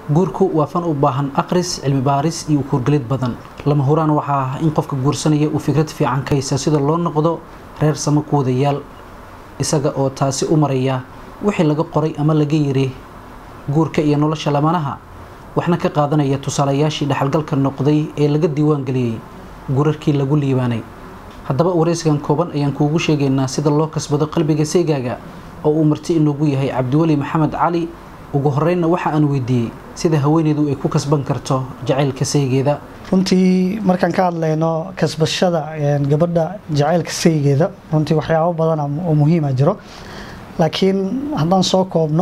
guurku waa fan u baahan aqris cilmi baaris iyo kuurgelid badan lama huraan waxaa ah in qofka guursanaya uu fikrad fiican ka haysa sida loo noqdo reer samo ku wadayaal isaga oo taasi u maraya wixii laga qoray ama laga yiri guurka iyo nolosha lamanaha waxna ka qaadanaya tusaalayaashii dhexalgalka noqday ee laga diiwaangeliyey gurarkii lagu liibaanay haddaba waraysigan kooban ayaan kuugu sheegaynaa sida loo kasbado qalbiga seygaaga oo uu marti inoogu yahay cabdiweli maxamed cali ugu horeynna waxa aan weydiiyey sida haweeneydu ay ku kasban karto jacaylka saygeeda runtii markaan ka hadlayno kasbashada gabadha jacaylka saygeeda runtii waxyaabo badan oo muhiima jiro laakiin haddaan soo koobno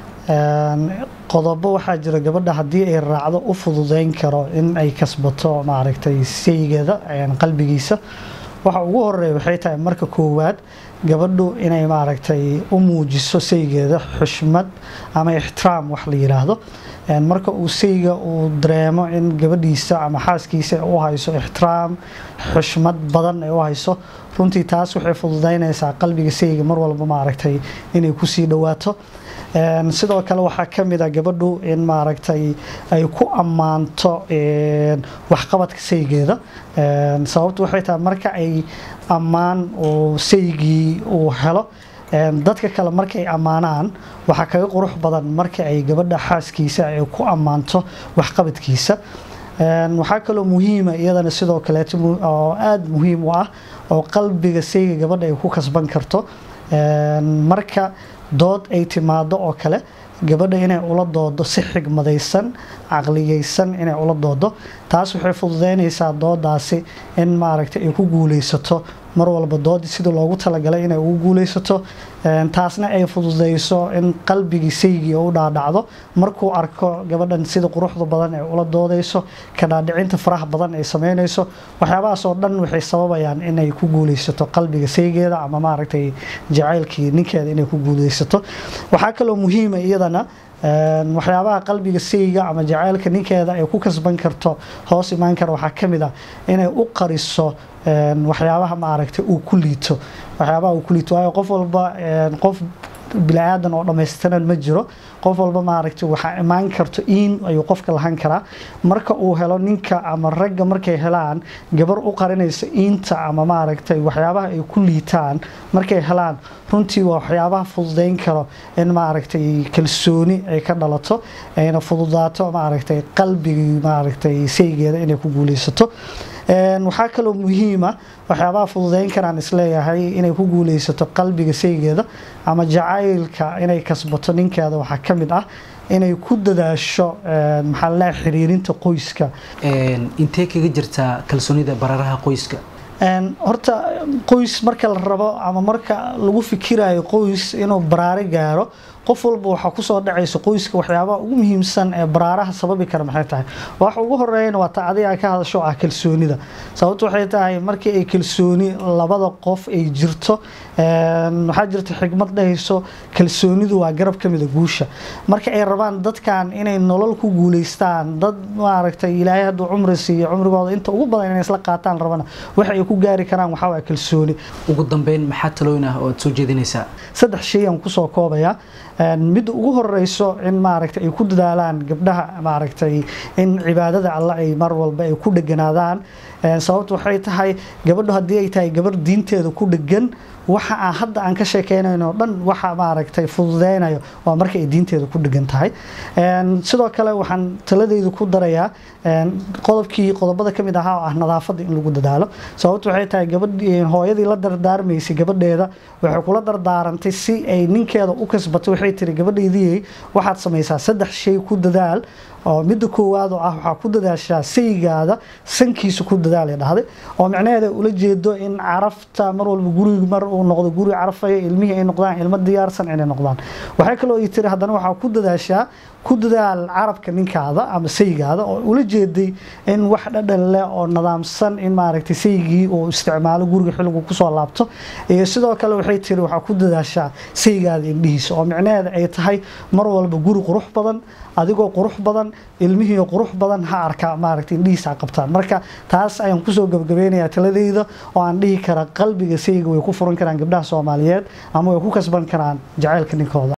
qodobo waxaa jira gabadha haddii ay raacdo u fududeyn karo in ay kasbato maaragtay saygeeda qalbigiisa waxa ugu horeeya waxay tahay marka koowaad gabadhu inay maaragtay u muujiso saygeeda xushmad ama ixtiraam wax la yiraahdo marka uu sayga uu dareemo in gabadhiisa ama xaaskiisa u hayso ixtiraam xushmad badan ay u hayso runtii taas waxay fududeynaysaa qalbiga sayga mar walba maaragtay inay kusii dhawaato sidoo kale waxaa ka mid a gabadhu in maaragtay ay ku ammaanto waxqabadka saygeeda sababtu waxay tahay marka ay ammaan uu saygii uu helo dadka kale markay ammaanaan waxaa kaga qurux badan marka ay gabadha xaaskiisa ay ku ammaanto waxqabadkiisa waxaa kaloo muhiima iyadana sidoo kaleeto oo aada muhiim u ah oo qalbiga sayga gabadha ay ku kasban karto marka dood ay timaado oo kale gabadha inay ula doodo si xigmadaysan caqliyeysan inay ula doodo taas waxay fududeynaysaa doodaasi in maaragtay ay ku guuleysato mar walba doodii sida loogu talagalay inay ugu guuleysato taasna ay fududeyso in qalbigii saygii u dhaadhacdo markuu arko gabadhan sida quruxda badan ee ula doodeyso kadhaadhicinta faraha badan ay sameyneyso waxyaabahaas oo dhan waxay sababayaan inay ku guuleysato qalbiga saygeeda ama maaragtay jacaylkii ninkeeda inay ku guuleysato waxaa kaloo muhiima iyadana waxyaabaha qalbiga sayga ama jacaylka ninkeeda ay ku kasban karto hoos imaan kara waxaa ka mid ah inay u qariso waxyaabaha maaragtay uu ku liito waxyaabaha uu ku liito waayo qof walba qof bini-aadan oo dhammaystiran ma jiro qof walba maaragtay waxaa imaan karto iin ayuu qofka lahan karaa marka uu helo ninka ama ragga markay helaan gabar u qarinaysa iinta ama maaragtay waxyaabaha ay ku liitaan markay helaan runtii waa waxyaabaha fududeyn karo in maaragtay kalsooni ay ka dhalato ayna fududaato maaragtay qalbigii maaragtay saygeeda inay ku guuleysato waxaa kaloo muhiima waxyaabaha fududeyn karaan isleeyahay inay ku guuleysato qalbiga saygeeda ama jacaylka inay kasbato ninkeeda waxaa ka mid ah inay ku dadaasho maxaa laleeyahay xiriirinta qoyska intee kaga jirtaa kalsoonida bararaha qoyska horta qoys marka la rabo ama marka lagu fikirayo qoys inuu baraare gaaro qof walba waxaa kusoo dhacaysa qoyska waxyaabaha ugu muhiimsan ee baraaraha sababi kara maxay tahay waxa ugu horeeyana waa ta adiga ka hadasho ah kalsoonida sababtu waxay tahay markii ay kalsooni labada qof ay jirto waxaa jirta xigmad dhahayso kalsoonidu waa garab ka mida guusha marka ay rabaan dadkan inay nolol ku guuleystaan dad maaragtay ilaahay hadduu cumri siiyo cumrigooda inta ugu badan inay isla qaataan rabana waxa ay ku gaari karaan waxaa waa kalsooni ugu dambeyn maxaa talooyin ah oo aad soo jeedinaysaa saddex shay aan kusoo koobayaa midda ugu horeyso in maaragtay ay ku dadaalaan gabdhaha maaragtay in cibaadada alle ay mar walba ay ku dheganaadaan sababtu waxay tahay gabadhu haddii ay tahay gabarh diinteeda ku dhegan waxa aan hadda aan ka sheekeynayno o dhan waxa maaragtay fududeynayo waa marka ay diinteeda ku dhegan tahay sidoo kale waxaan taladeydu ku darayaa qodobkii qodobada ka mid ahaa oo ah nadaafadda in lagu dadaalo sababtu waxay tahay gabadhii hooyadii la dardaarmaysay gabadheeda waxay kula dardaarantay si ay ninkeeda u kasbato waxay tiri gabadheydii waxaad samaysaa saddex shay ku dadaal oo midda koowaad oo ah waxaa ku dadaashaa saygaada sankiisa ku dadaalay dhahday oo micnaheeda ula jeedo in carafta mar walba guriga mar uu noqdo guri carafaya ilmihii ay noqdaan ilmo diyaarsan inay noqdaan waxay kaloo ii tiri haddana waxaa ku dadaashaa ku dadaal carabka ninkaada ama saygaada oo ula jeeday in wax dhadhan leh oo nadaamsan in maaragtay saygii uu isticmaalo guriga xilligu kusoo laabto iyo sidoo kale waxay tiri waxaa ku dadaashaa saygaada indhihiisa oo micnaheeda ay tahay mar walba guri qurux badan adigoo qurux badan ilmihii qurux badan ha arka maaragtay indhihiisa qabtaan marka taas ayaan kusoo gabagabeynayaa taladeyda oo aan dhihi kara qalbiga sayga way ku furan karaan gabdhaha soomaaliyeed ama way ku kasban karaan jacaylka ninkooda